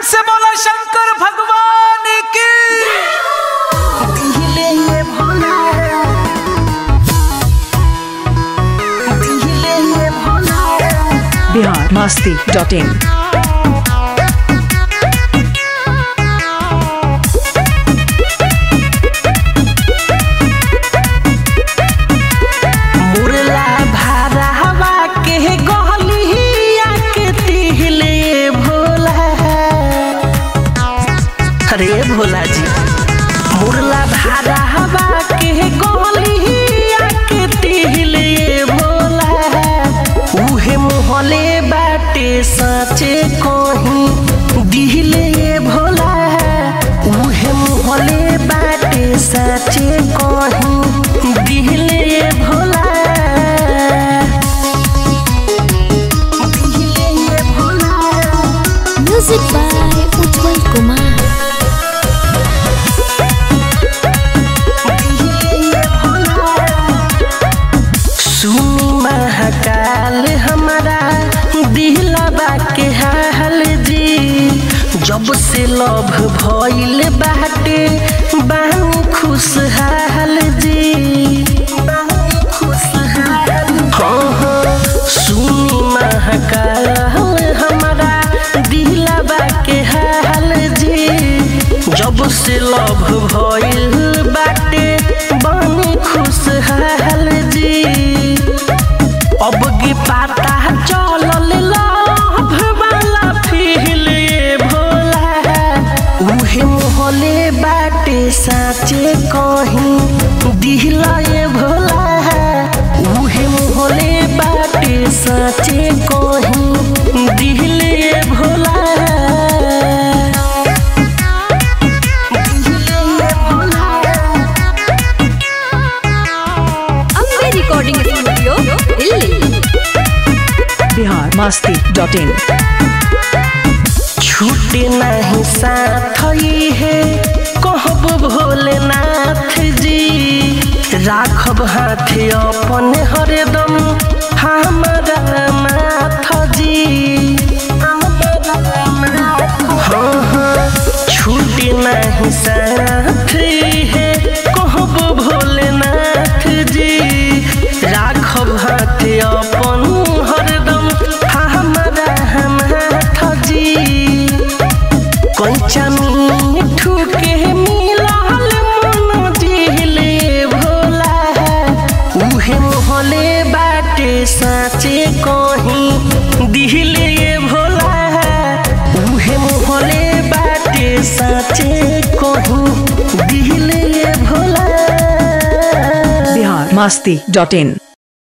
से बोला शंकर भगवान की दिले ये भोला दिले ये भोला बिहार मस्ती डॉट इन मुरला भारा हवा के गहलिया के तिहले भोला अरे भोला जी मुरला भारा हवा के गहलिया के तिहले भोला उहे मोहले बाटे साचे कहीं दिहले भोला उहे मोहले बाटे साचे कहीं दिहले भोला दिहले Bhola Music by Utpal Kumar. सुनी महाकाल हमारा दिलबा के हाल जी जब से लभ भइल बाटे बानी खुशहाल जी हाँ हाँ सुनी महाकाल हमारा दिलबा के हाल जी जब से लभ भइल बाटे बानी खुशहाल जी अब गे पाता चलल लभ वाला फील ये भोला उहे मोहले बाटे साचे कहीं दिहला ये भोला उहे मोहले बाटे साचे कहीं दिहले ये भोला दिहले ये Bhola Ambe Recording Studio, Delhi. Bihar Masti dot in छूटे नहीं साथ ही है कहब भोलेनाथ जी राखब हाथे अपन हरदम हमारा माथ जी हाँ हाँ छूटे नहीं साथ ही है कहब भोलेनाथ जी राखब हाथे अपन हरदम हमारा माथ जी कंचा मिठू के मिलाल मन दिले भोला उहे मोहले बाटे साचे कहीं दिले भोला उहे मोहले बाटे साचे कहीं दिले भोला बिहार मस्ती डॉट इन